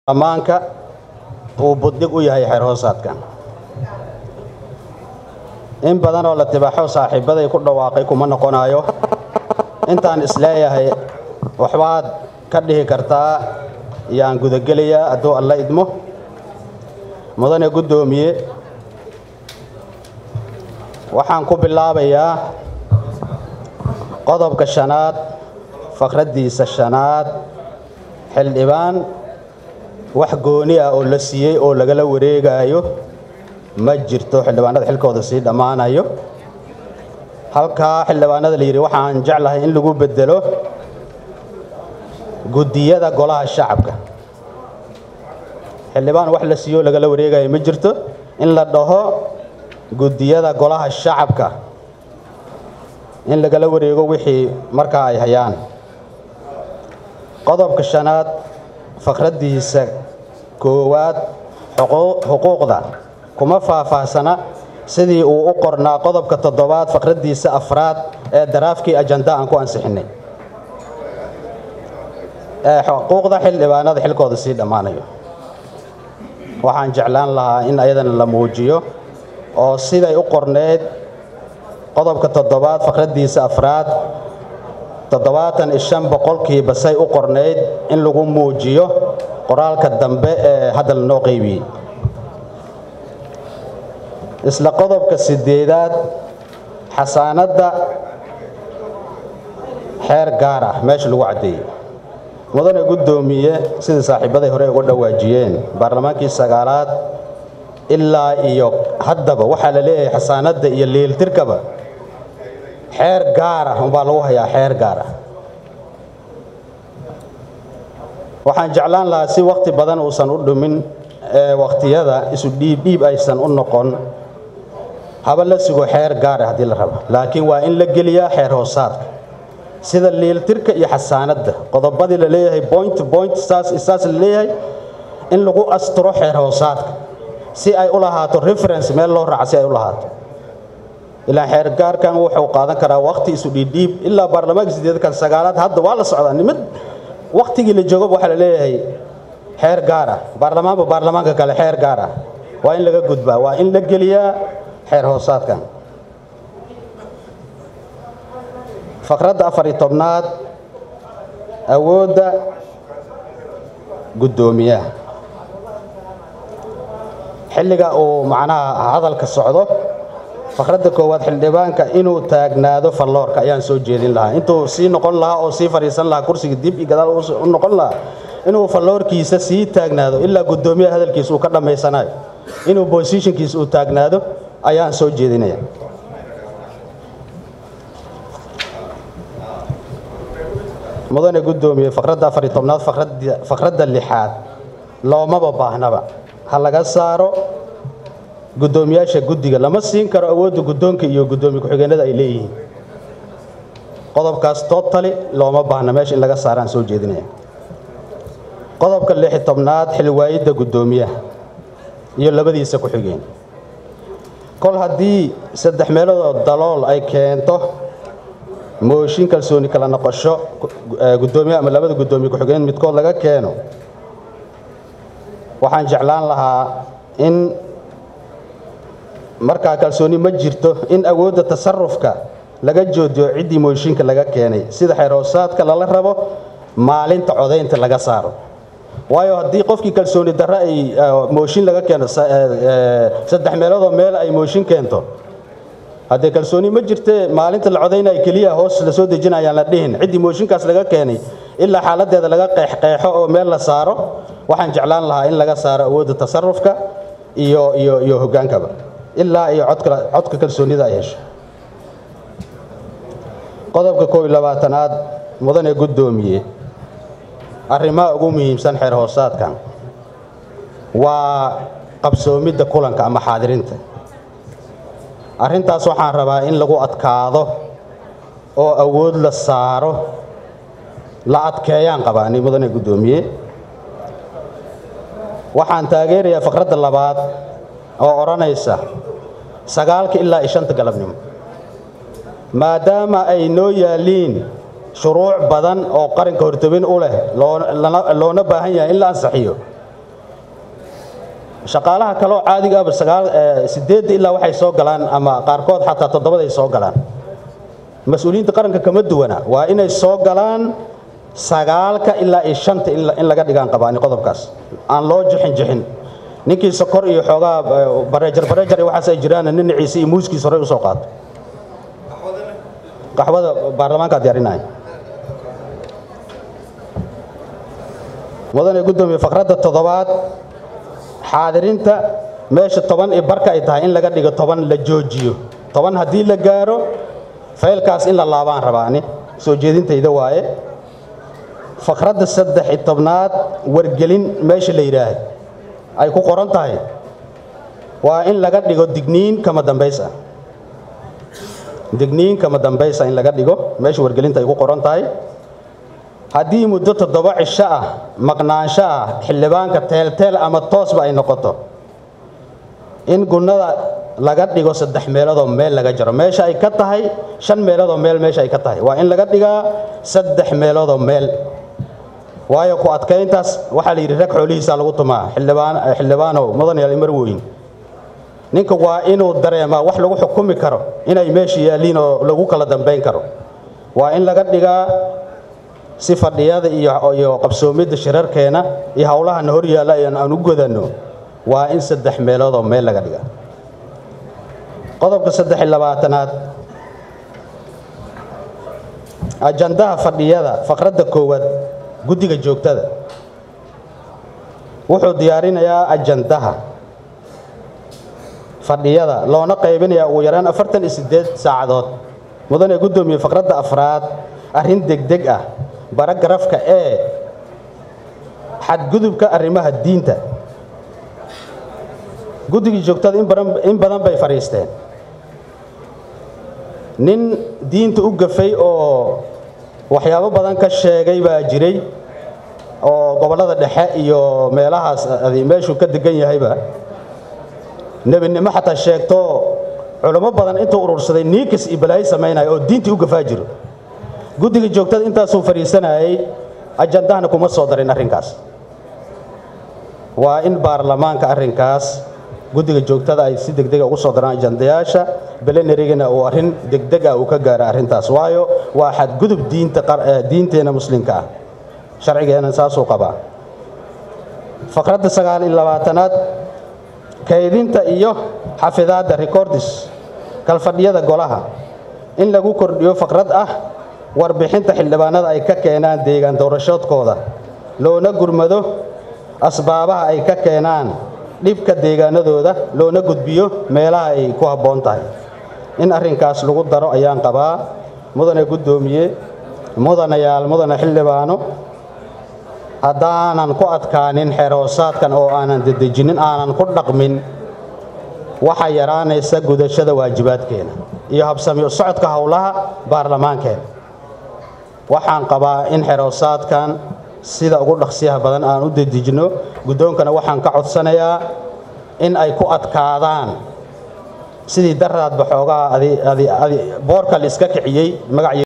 ammaanka uu buddig u yahay xeer hoosaadkan in badan oo la tibaaxo saaxiibbaday ku dhawaaqay kuma noqonayo intaan isleeyahay waxbaad ka dhihi kartaa yaan gudagelayaa hadduu alla idmo mudane guddoomiye waxaan ku bilaabayaa qodobka shanaad fakraddiisa shanaad xildhibaan wax gooni ah oo la siiyey oo lagala wareegaayo ma jirto xildhibaanada xilkooda sii dhammaanayo halkaa xildhibaanada la yidhi waxaan jeclahay in lagu beddelo guddiyada golaha shacabka xildhibaan wax la siiyo oo lagala wareegayo ma jirto in la dhaho guddiyada golaha shacabka in lagala wareego wixii markaa ay hayaan qodobka shanaad fakraddiisa koowaad xuquuqda kuma faahfaahsana sidii uu u qornaa qodobka toddobaad fakraddiisa afraad ee daraafkii ajanda aan ku ansixinay ee xuquuqda xildhibaanada xilkooda sii dhammaanayo waxaan jeclaan lahaa in ayadana la muujiyo oo siday u qorneed qodobka toddobaad fakraddiisa afraad toddobaatan iyo shan boqolkiiba say u qornayd in lagu muujiyo qoraalka dambe ee hadda lanoo qaybiyey isla qodobka sideedaad xasaanadda xeer gaar ah meesha lagu caddeeyey mudane guddoomiye sidai saaxiibbaday hore uga dhawaajiyeen baarlamaankii sagaalaad ilaa iyo haddaba waxaa la leeyahay xasaanadda iyo liiltirkaba xeer gaara umbaa lagu hayaa xeer gaara waxaan jeclaan lahaa si wakhti badan uusan u dhumin ee wakhtiyada isu dhiibdhiib aysan u noqon haba la sugo xeer gaara haddii la rabo laakiin waa in la geliyaa xeer hoosaadka sida liiltirka iyo xasaanadda qodobadii la leeyahay point point saas saas la leeyahay in lagu asturo xeer hoosaadka si ay u lahaato reference meel loo raaca si ay u lahaato ilaa xeer gaarkan wuxuu qaadan karaa wakhti isu dhiidhiib ilaa baarlamaanka sideedkan sagaalaad hadda waa la socdaa nimid wakhtigii la joogaba waxaa la leeyahay xeer gaar ah baarlamaanba baarlamaanka kale xeer gaar ah waa in laga gudbaa waa in la geliyaa xeer hoosaadkan fakradda afariyo tobnaad awoodda guddoomiyaha xilliga uu macnaha hadalka socdo fakradda koowaad xildhibaanka inuu taagnaado falloorka ayaan soo jeedin lahaa intuu sii noqon lahaa oo sii fadhiisan lahaa kursiga dib iyo gadaal u noqon lahaa inuu falloorkiisa sii taagnaado ilaa guddoomiyaha hadalkiisa uu ka dhammaysanayo inuu bosishinkiisa uu taagnaado ayaan soo jeedinaya mudane guddoomiye fakradda afariyo tobnaad fakradda lixaad loomaba baahnaba ha laga saaro guddoomiyaasha guddiga lama siin karo awoodda guddoonka iyo guddoomiye ku-xigeenada ay leeyihiin qodobkaas totali looma baahna meesha in laga saaraan soo jeedinaya qodobka lixi tobnaad xilwaayidda guddoomiyaha iyo labadiisa ku-xigeen kol haddii saddex meeloodoo dalool ay keento mooshin kalsooni kala noqosho guddoomiye ama labada guddoomiye ku-xigeen midkood laga keeno waxaan jeclaan lahaa in markaa kalsooni ma jirto in awoodda tasarufka laga joodiyo ciddii mooshinka laga keenay sida xeerhoosaadka lala rabo maalinta codaynta laga saaro waayo haddii qofkii kalsooni darre ay mooshin laga keeno saddex meeloodoo meel ay mooshin keento haddee kalsooni ma jirte maalinta la codaynaya keliya hoos la soo dejinayaan la dhihin ciddii mooshinkaas laga keenay ilaa xaaladeeda laga qeexqeexo oo meel la saaro waxaan jeclaan lahaa in laga saaro awoodda tasarufka iyo iyo iyo hoggaankaba ilaa iyo codka codka kalsoonida ay hesho qodobka koob iyo labaatanaad mudane guddoomiye arrimaha ugu muhiimsan xeer hoosaadkan waa qabsoomidda kulanka ama xaadirinta arrintaas waxaan rabaa in lagu adkaado oo awood la saaro la adkeeyaan qabaa ni mudane guddoomiye waxaan taageerayaa fakradda labaad oo odhanaysa sagaalka ilaa iyo shanta galabnimo maadaama ay noo yaalliin shuruuc badan oo qaranka hortobin u leh loona baahan yahay in la ansixiyo shaqaalaha kaloo caadiga aba sideedda ilaa waxay soo galaan ama qaarkood xataa toddobaday soo galaan mas-uuliyiinta qaranka kama duwana waa inay soo galaan sagaalka ilaa iyo shanta in laga dhigaan qabaani qodobkaas aan loo jixin jixin ninkii sokor iyo xoogaa bareejar bareejar iyo waxaas ay jiraan ninaciisa iyo muuskiisa horey usoo qaato qaxwada baarlamaankaa diyaarinaya mudane guddoomiye faqradda toddobaad xaadirinta meesha toban iyo barka ay tahay in laga dhigo toban la joojiyo toban haddii la gaaro faylkaas in la laabaan rabaani soo jeedintayda waaye faqradda saddex iyo tobnaad wargelin meesha la yidhaah ay ku qoran tahay waa in laga dhigo digniin kama dambays ah digniin kama dambaysa in laga dhigo meesha wargelinta ay ku qoran tahay haddii muddo toddoba cisho ah maqnaansho ah xildhibaanka teelteel ama toosba ay noqoto in gunnada laga dhigo saddex meeloodoo meel laga jaro meesha ay ka tahay shan meeloodoo meel meesha ay ka tahay waa in laga dhigaa saddex meeloodoo meel waayo ku adkayntaas waxaa la yidhi rag xoolihiisaa lagu tumaa xildhibaanow mudanayaal imar weyn ninka waa inuu dareemaa wax lagu xukumi karo inay meesha yaalliin oo lagu kala dambayn karo waa in laga dhigaa si fadhiyada iyo qabsoomidda shirarkeena iyo howlahana hor yaalla aan u godanno waa in saddex meeloodoo meel laga dhigaa qodobka saddex iyo labaatanaad ajandaha fadhiyada faqradda koowaad guddiga joogtada wuxuu diyaarinayaa ajandaha fadhiyada loona qaybinayaa ugu yaraan afartan iyo siddeed saacadood mudane guddoomiye faqradda afraad arrin degdeg ah baragarafka ee xadgudubka arrimaha diinta guddigii joogtada in badan bay fadhiisteen nin diinta u gafay oo waxyaabo badan ka sheegay baa jiray oo gobollada dhexe iyo meelahaas meeshuu ka degan yahayba nebinimo xataa sheegto culamo badan intuu urursaday niikas iyo balaayo samaynaya oo diintii u gafaa jiro guddiga joogtada intaasuu fadhiisanayay ajandahana kuma soo darin arrinkaas waa in baarlamaanka arrinkaas guddiga joogtada ay si degdega ugu soo daraan ajandayaasha belenarigana uu arrin degdeg ah uu ka gaara arrintaas waayo waa xadgudub diinteenna muslimka ah sharcigeena saasuu qabaa faqradda sagaal iyo labaatanaad kaydinta iyo xafidaadda recordis kalfadhiyada golaha in lagu kordhiyo faqrad ah warbixinta xildhibaanada ay ka keenaan deegaan doorashoodkooda loona gurmado asbaabaha ay ka keenaan dhibka deegaanadooda loona gudbiyo meelaha ay ku habboon tahay in arrinkaas lagu daro ayaan qabaa mudane guddoomiye mudanayaal mudane xildhibaano haddaanan ku adkaanin xeroosaadkan oo aanan dedejinin aanan ku dhaqmin waxaa yaraanaysa gudashada waajibaadkeena iyo habsami socodka howlaha baarlamaankeena waxaan qabaa in xeroosaadkan sida ugu dhaqsiyaha badan aan u dedejino guddoonkana waxaan ka codsanayaa in ay ku adkaadaan sidii daraadba xoogaa boorka la iska kiciyey magac